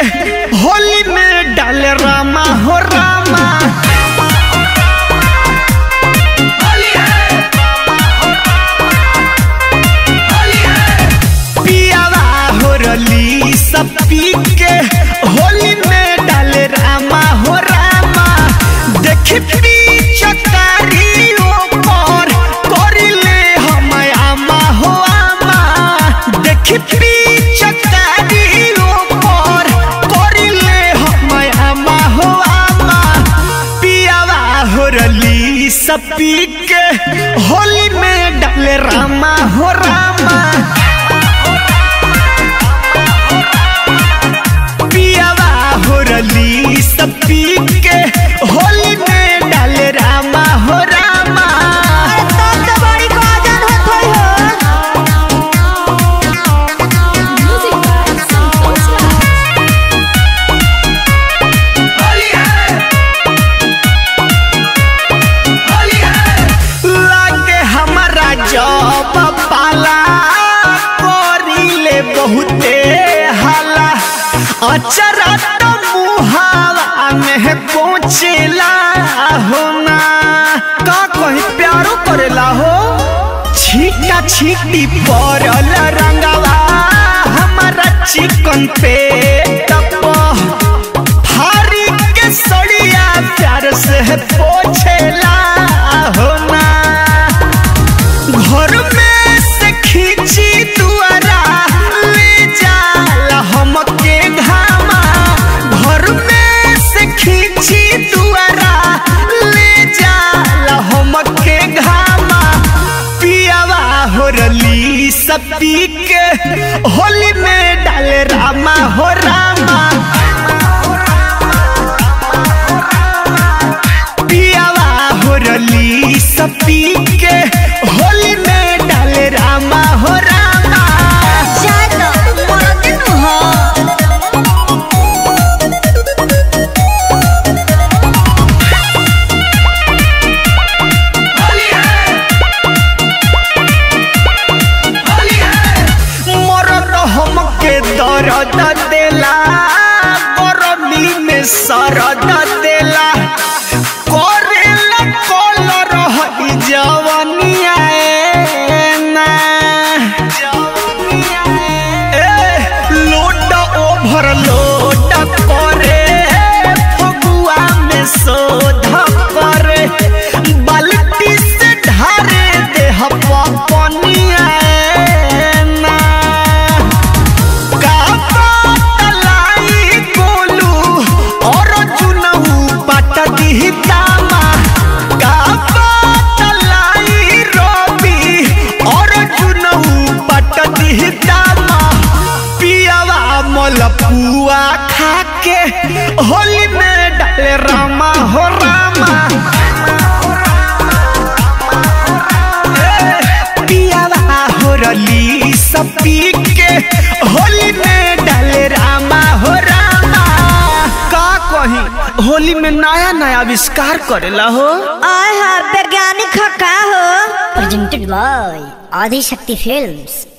होली में डाले रामा हो रामा पियावा हो रली सब पी के होली में डाले रामा हो रामा देखी पिचकारी ऊपर करिले हम आमा हो आमा देखी पिचकारी ऊपर करिले हम आमा हो आमा पियावा हो रली सब पी के होली में डाले रामा हो रामा पियावा हो रली सब पी के होली में डाले रामा हो रामा Music by Santosh Raj. लागे हमारा जब पाला करिले बहुते हाला अचरा तो मुहावा में पहुँचेला हो ना का कहीं प्यारो करेला हो छीटा छीटी पड़ल रंगवा हमारा चिकन पे टपा भारी के सड़िया प्यार से पोछेला हो ना घर में से खींची दुआरा ले जाला हमके घामा घर में से खींची दुआरा ले जाला हमके घामा पियावा हो रली सब पी के होली में डाले रामा हो रामा पियावा हो रली सब पी के होली में डाले रामा हो रामा मरद हमके दर्द देला गरमी में सरद देला करेला कलर हई जवनिया ना ए लोड ओभर लोड करे फगुआ में शोध करे बाल्टी से ढारे देह पनिया ना का तलाई गोलू और जुनऊ पट दी दामा का तलाई रवि और जुनऊ पट दी दामा पियावा मलपुआ खा के होली में डाले रामा हो रामा पियावा हो रली सब पी के होली में डाले रामा हो रामा का कही होली में नया नया आविष्कार करेला हो आय हा वैज्ञानिक ह का हो presented by Adi Shakti Films.